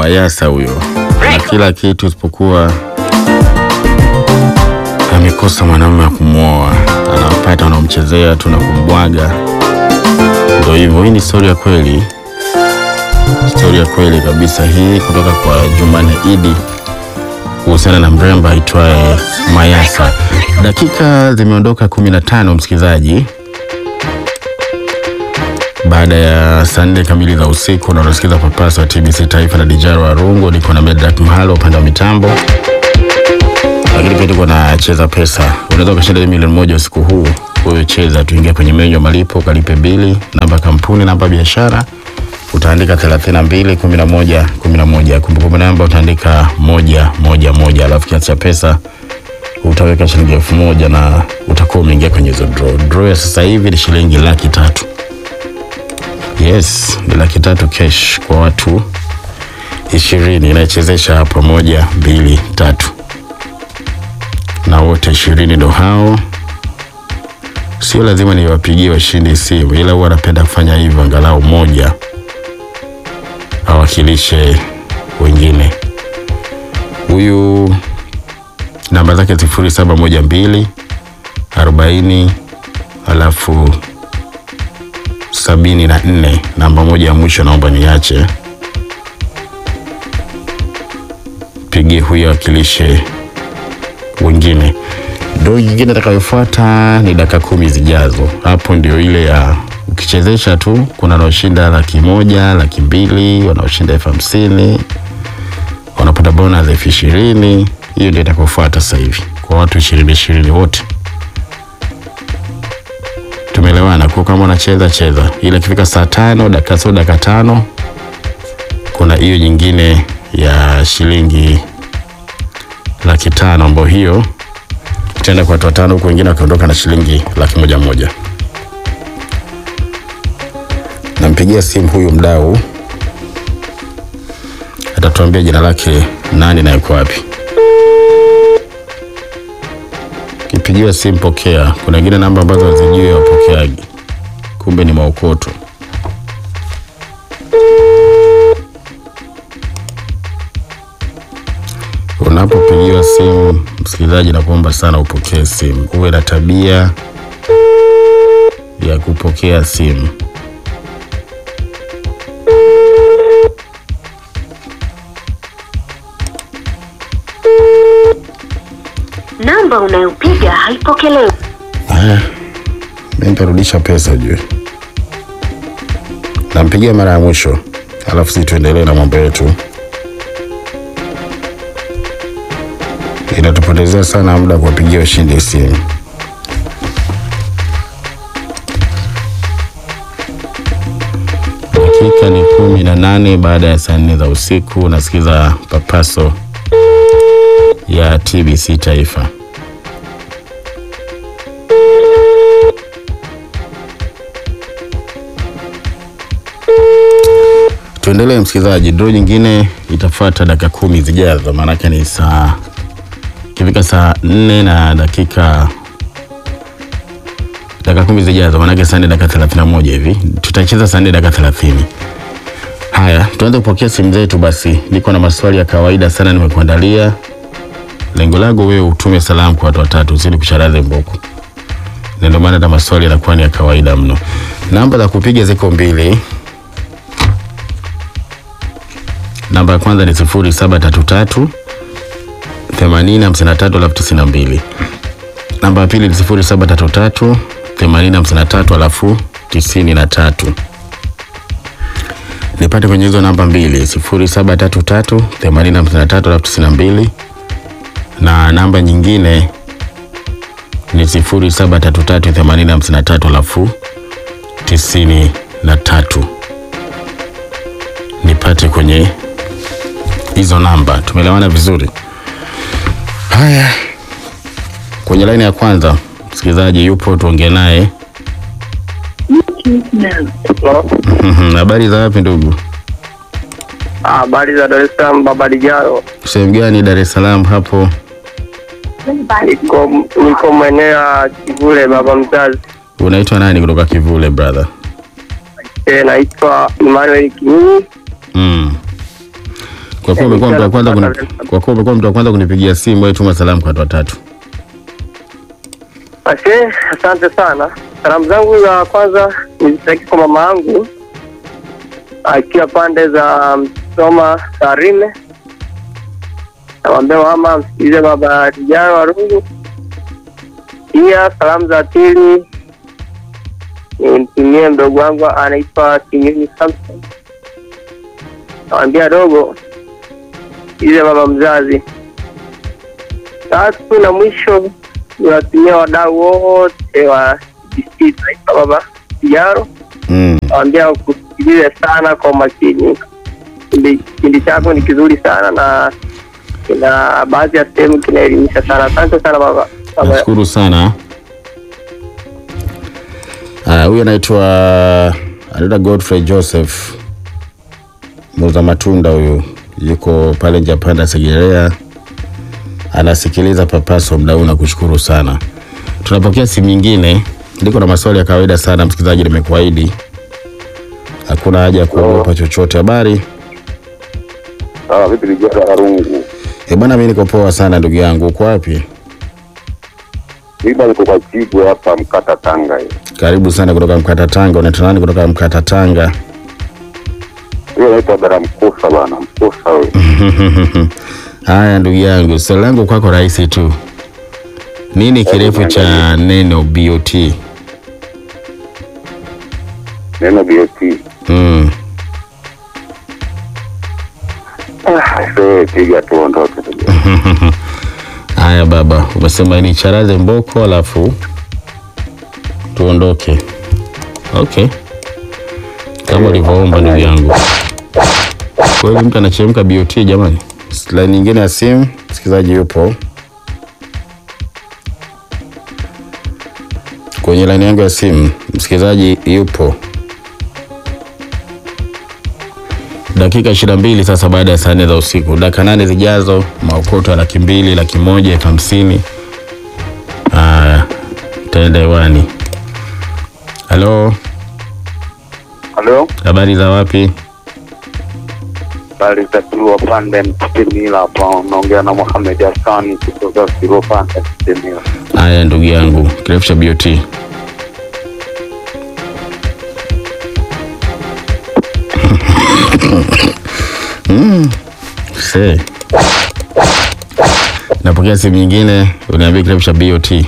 Mayasa huyo na kila kitu isipokuwa amekosa mwanamume wa kumwoa, anawapata wanaomchezea tu na kumbwaga. Ndio hivyo, hii ni stori ya kweli, stori ya kweli kabisa hii kutoka kwa Jumane Idi kuhusiana na mrembo aitwaye Mayasa. Dakika zimeondoka 15 msikilizaji, baada ya saa nne kamili za usiku, na unasikiza papasa wa TBC Taifa na Dijaro Warungu. Niko na Medrak Mahalo upande wa mitambo, lakini pia tuko na cheza pesa. Unaweza ukashinda milioni moja usiku huu. Wewe cheza, tuingia kwenye menyu ya malipo, ukalipe bili, namba kampuni, namba biashara utaandika 32 11 11. Kumbukumbu namba utaandika moja moja moja, alafu kiasi cha pesa utaweka shilingi elfu moja na utakuwa umeingia kwenye hizo draw. Draw ya sasa hivi ni shilingi laki tatu. Yes, ni laki tatu cash kwa watu ishirini. Inaichezesha hapa moja mbili tatu, na wote ishirini ndo hao. Sio lazima niwapigie washindi simu, ila huwa napenda kufanya hivyo, angalau moja awakilishe wengine. Huyu namba zake sifuri saba moja mbili arobaini alafu sabini na nne. Namba moja ya mwisho naomba niache, pigie huyo awakilishe wengine. Ndo nyingine itakayofuata ni dakika kumi zijazo. Hapo ndio ile ya ukichezesha tu, kuna wanaoshinda laki moja, laki mbili, wanaoshinda elfu hamsini wanapata bonus elfu ishirini. Hiyo ndio itakayofuata sasa hivi kwa watu ishirini ishirini wote. Tumeelewana kwa kama unacheza cheza, ila ikifika saa tano dakika sio dakika tano, kuna hiyo nyingine ya shilingi laki tano ambayo hiyo itaenda kwa watu watano, huku wengine wakiondoka na shilingi laki moja moja. Nampigia simu huyu mdau, atatuambia jina lake nani na yuko wapi. Kipigiwa simu pokea. Kuna wengine namba ambazo hazijui wapokeaji, kumbe ni maokoto. Unapopigiwa simu, msikilizaji, nakuomba sana upokee simu, uwe na tabia ya kupokea simu. Namba unayopiga haipokelewi. Haya, mi nitarudisha pesa ujue. Nampigia mara ya mwisho, alafu si tuendelee na mambo yetu. Inatupotezea sana muda kuwapigia washindi simu. Dakika ni kumi na nane baada ya saa nne za usiku. Unasikiza papaso ya TBC Taifa. Tuendelee msikilizaji, draw nyingine itafuata dakika kumi zijazo, maanake ni saa ikifika saa nne na dakika dakika kumi zijazo, maanake saa nne dakika thelathini na moja hivi tutacheza saa nne dakika thelathini. Haya, tuanze kupokea simu zetu. Basi niko na maswali ya kawaida sana nimekuandalia. Lengo langu wewe utume salamu kwa watu watatu, usidi kucharaze mboku, na ndio maana hata maswali yanakuwa ni ya kawaida mno. Namba za kupiga ziko mbili. Namba ya kwanza ni sifuri saba tatu tatu themanini hamsini na tatu alafu tisini na mbili. Namba ya pili ni sifuri saba tatu tatu themanini hamsini na tatu alafu tisini na tatu. Nipate kwenye hizo namba mbili sifuri saba tatu tatu themanini hamsini na tatu alafu tisini na mbili na namba nyingine ni sifuri saba tatu tatu themanini hamsini na tatu alafu tisini na tatu. Nipate kwenye hizo namba, tumeelewana vizuri? Haya, kwenye laini ya kwanza msikilizaji yupo, tuongee naye. Habari za wapi ndugu? Habari za Dar es Salaam, baba Dijaro. Sehemu gani Dar es Salaam hapo? Niko niko maeneo ya Kivule, baba mzazi. Unaitwa nani kutoka Kivule brother? E, naitwa Emmanuel Kinyini. Mm. Kwa kuwa umekuwa mtu wa kwanza kuni, kwa kuwa umekuwa mtu wa kwanza kunipigia simu, wewe tuma salamu kwa watu watatu. Ashe, asante sana. Salamu zangu za kwanza nizitaki kwa mama yangu akiwa pande za Msoma Tarime. Namwambia mama msikilize baba Tijara Warungu. Pia salamu za pili nimtumie mdogo wangu anaitwa Kinyuni Samson. Namwambia dogo ile mama mzazi. Tatu na mwisho niwatumia wadau wote wa BBC Taifa baba Tijaro Mm. nawambia kusikilize sana kwa umakini. Kipindi- Kipindi chako ni kizuri sana na kina baadhi ya sehemu kinaelimisha sana. Asante sana baba. baba. Nashukuru sana. Ah, huyu anaitwa anaitwa Godfrey Joseph muuza matunda huyu, yuko pale Japanda Segerea, anasikiliza Papaso mda huu. Nakushukuru sana. Tunapokea simu nyingine. Niko na maswali ya kawaida sana, msikilizaji, nimekuahidi hakuna haja ya kuogopa chochote. Habari Ah, vipi Lijara Arungu? e bwana, mimi niko poa sana ndugu yangu. Uko wapi? Mimi niko kwa Chibwe hapa Mkata Tanga hiyo. Karibu sana kutoka Mkata Tanga. Unaitwa nani kutoka Mkata Tanga? Hiyo naitwa Dara Mkosa bana, Mkosa wewe. Haya ndugu yangu, swali langu kwako rahisi tu. Nini kirefu cha neno BOT? Neno BOT. Mm. Ah, sasa piga tuondoke. Haya baba, umesema ni charaze mboko alafu tuondoke. Okay, kama ulivyoomba ndugu yangu. Kweli mtu anachemka BOT jamani. Line nyingine ya simu, msikilizaji yupo kwenye line yangu ya simu, msikilizaji yupo. Dakika ishirini na mbili sasa baada ya saa nne za usiku, dakika nane zijazo, maokoto ya laki mbili, laki moja, elfu hamsini Haya, taenda hewani. Halo, Halo? habari za wapi? Bali za Kilwa Pande Mtemila hapa unaongea na Mohamed Hassani kutoka Kilwa Pande Mtemila. Haya ndugu yangu, kirefu cha BOT. Mm, see. Napokea simu nyingine, uniambie kirefu cha BOT.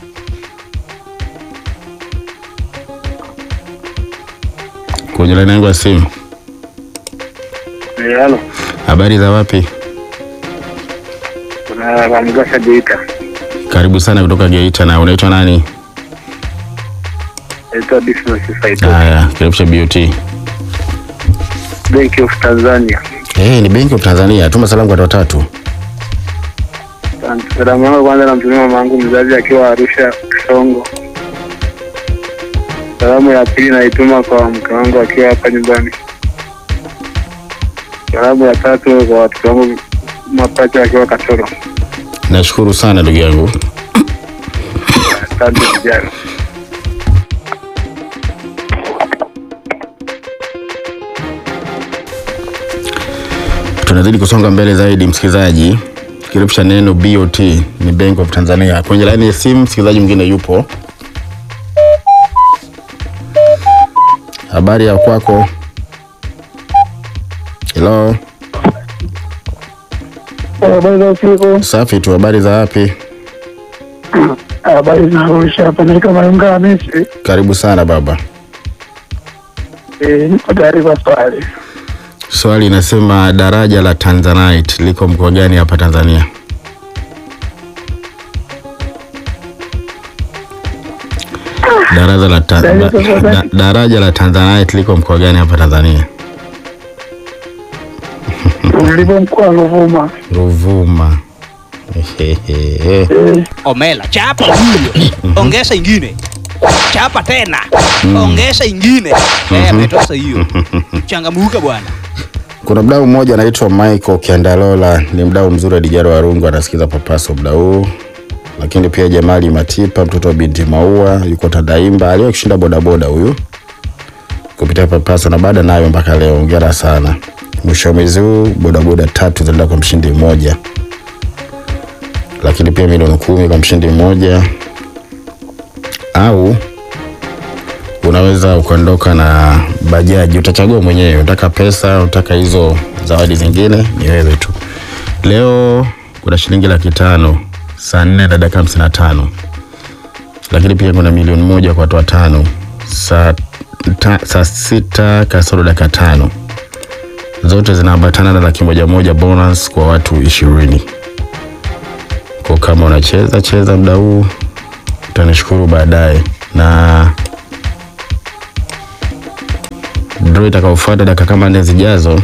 Kwenye laini yangu ya simu. Halo, Habari za wapi? kuna Ramgasha Geita. Karibu sana kutoka Geita. Na unaitwa nani? Naitwa Dismas Saito, Haya, kirefu cha BOT. Bank of Tanzania. Eh, ni Benki of Tanzania. Tuma salamu kwa watu watatu. Asante. Salamu yangu kwanza namtumia mama yangu mzazi akiwa Arusha Kisongo. Salamu ya pili naituma kwa mke wangu akiwa hapa nyumbani. Salamu ya tatu kwa watoto wangu mapacha akiwa Katoro. Nashukuru sana ndugu yangu. Asante vijana. Tunazidi kusonga mbele zaidi, msikilizaji. Kirefu cha neno BOT ni Bank of Tanzania. Kwenye laini ya simu, msikilizaji mwingine yupo. Habari ya kwako? Hello, Habari za usiku. safi tu. Habari za wapi? Habari za Arusha. Hapa naitwa Mayunga Hamisi. Karibu sana baba. Eh, Niko tayari kwa swali. Swali inasema daraja la Tanzanite liko mkoa gani hapa Tanzania? Daraja la ta, da, da, daraja la Tanzanite liko mkoa gani hapa Tanzania? Ulipo mkoa wa Ruvuma. Ruvuma. Ehehe. Eh, Omela, chapa huyo, ongeza ingine, chapa tena, ongeza ingine. Eh, ametosha hiyo. Changamuka bwana. Kuna mdau mmoja anaitwa Michael Kiandalola, ni mdau mzuri wa Dijaro Warungu, anasikiza Papaso mdau huu. Lakini pia Jamali Matipa, mtoto wa binti Maua, yuko Tadaimba, aliwahi kushinda bodaboda huyu kupitia Papaso na baada nayo mpaka leo. Hongera sana mwisho wa mwezi huu bodaboda tatu zinaenda kwa mshindi mmoja, lakini pia milioni kumi kwa mshindi mmoja, au unaweza ukaondoka na bajaji. Utachagua mwenyewe, unataka pesa, unataka hizo zawadi zingine, ni wewe tu. Leo kuna shilingi laki tano saa nne na dakika hamsini na tano lakini pia kuna milioni moja kwa watu watano saa, ta, saa sita kasoro dakika tano zote zinaambatana na laki moja moja bonus kwa watu ishirini. Kwa kama unacheza cheza muda huu, utanishukuru baadaye. Na draw itakaofuata dakika kama nne zijazo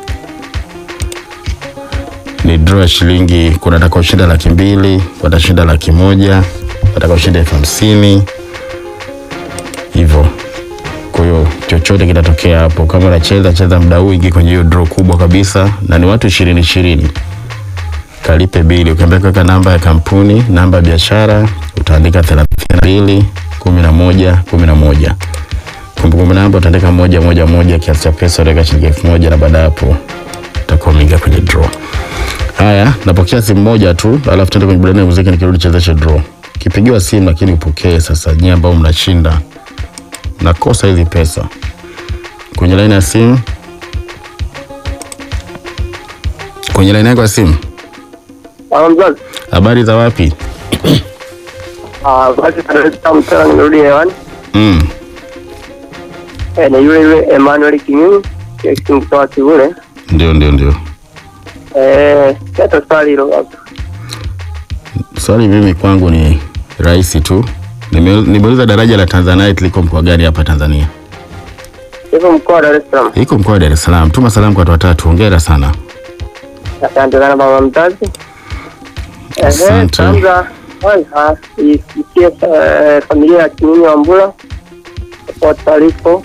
ni draw ya shilingi. Kuna watakaoshinda laki mbili, watashinda laki moja, watakaoshinda elfu hamsini hivyo. Kwa hiyo chochote kitatokea hapo. Kama unacheza cheza muda huu, ingi kwenye hiyo draw kubwa kabisa, na ni watu ishirini ishirini. Kalipe bili, ukiambia kuweka namba ya kampuni, namba ya biashara, utaandika thelathini na mbili kumi na moja kumi na moja kumbukumbu namba utaandika moja moja moja, kiasi cha pesa utaweka shilingi elfu moja na baada ya hapo utakuwa umeingia kwenye draw. Haya, napokea simu moja tu, alafu tuende kwenye burudani ya muziki, nikirudi chezeshe draw. Kipigiwa simu lakini upokee. Sasa nyie ambao mnashinda nakosa hizi pesa kwenye laini ya simu, kwenye laini yako ya simu. Mama mzazi, Habari za wapi? ah, basi Dar es Salaam tena nimerudi hewani. Mm. Eh, ni yule yule Emmanuel Kinyunyu mtoa Kivule. Ndio, ndio, ndio. Eh, hata swali hilo hapo. Swali mimi kwangu ni rahisi tu. Nime- Nimeuliza daraja la Tanzanite liko mkoa gani hapa Tanzania? Hivyo mkoa wa Dar es Salaam. Iko mkoa wa Dar es Salaam. Tuma salamu kwa watu watatu. Hongera sana. Asante sana baba mzazi. Ehe, Asante. kwanza kwanza isikie eh, familia ya Kinyunyu wa Mbula popote alipo.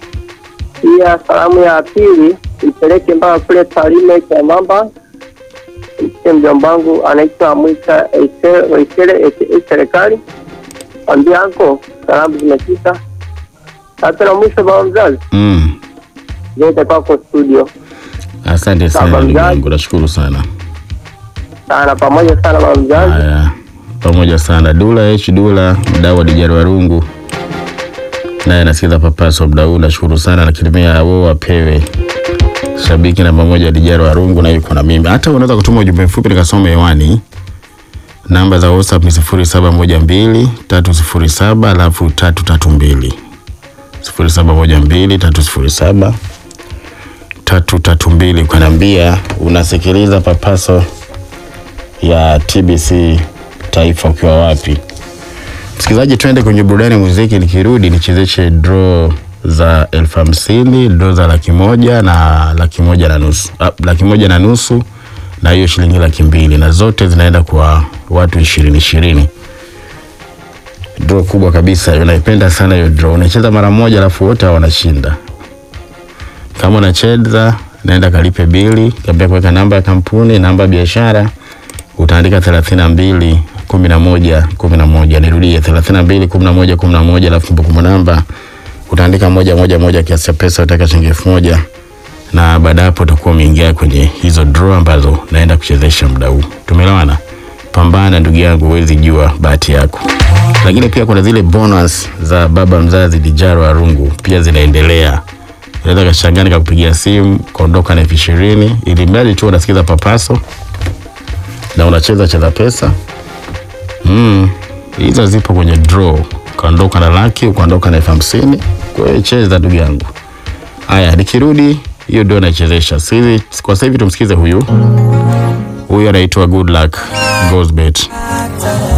Pia salamu ya pili ipeleke mpaka kule Tarime kwa mamba mke mjomba wangu anaitwa Mwita Waisele aka serikali. Ambia anko salamu zimefika. Sasa na mwisho baba mzazi, Mm. zote kwako studio Asante sana Baba ndugu mzazi. yangu, nashukuru sana. sana pamoja sana baba mzazi. Haya, pamoja sana. Dula H Dula, mdau wa Dijari Warungu, naye anasikiza papaso mdau huu, nashukuru sana. Lakini pia wao wapewe shabiki namba moja Dijari Warungu, na yuko na mimi. Hata unaweza kutuma ujumbe mfupi nikasoma hewani. Namba za WhatsApp ni sifuri saba moja mbili tatu sifuri saba alafu tatu tatu mbili sifuri saba moja mbili tatu sifuri saba tatu tatu mbili ukaniambia unasikiliza papaso ya TBC Taifa ukiwa wapi. Msikilizaji, twende kwenye burudani ya muziki. Nikirudi nichezeshe draw za elfu hamsini draw za laki moja na laki moja na nusu ah, laki moja na nusu na hiyo shilingi laki mbili na zote zinaenda kwa watu ishirini ishirini. Draw kubwa kabisa hiyo, naipenda sana hiyo draw. Unacheza mara moja alafu wote hao wanashinda. Kama unacheza naenda kalipe bili, kaambia kuweka namba ya kampuni, namba ya biashara utaandika thelathini na mbili kumi na moja kumi na moja nirudie thelathini na mbili kumi na moja kumi na moja alafu kumbukumbu namba utaandika moja moja moja kiasi cha pesa utaweka shilingi elfu moja na baada ya hapo utakuwa umeingia kwenye hizo draw ambazo naenda kuchezesha muda huu tumeelewana pambana ndugu yangu huwezi jua bahati yako lakini pia kuna zile bonus za baba mzazi dijaro arungu pia zinaendelea unaweza kashangaa nikakupigia simu kaondoka na elfu ishirini ili mradi tu unasikiza papaso na unacheza cheza pesa mm, hizo zipo kwenye draw. Ukaondoka na laki, ukaondoka na elfu hamsini. Kwa hiyo cheza ndugu yangu. Haya, nikirudi hiyo ndio naichezesha Sasa hivi- kwa sasa hivi tumsikize huyu huyu anaitwa Good Luck Gozbet.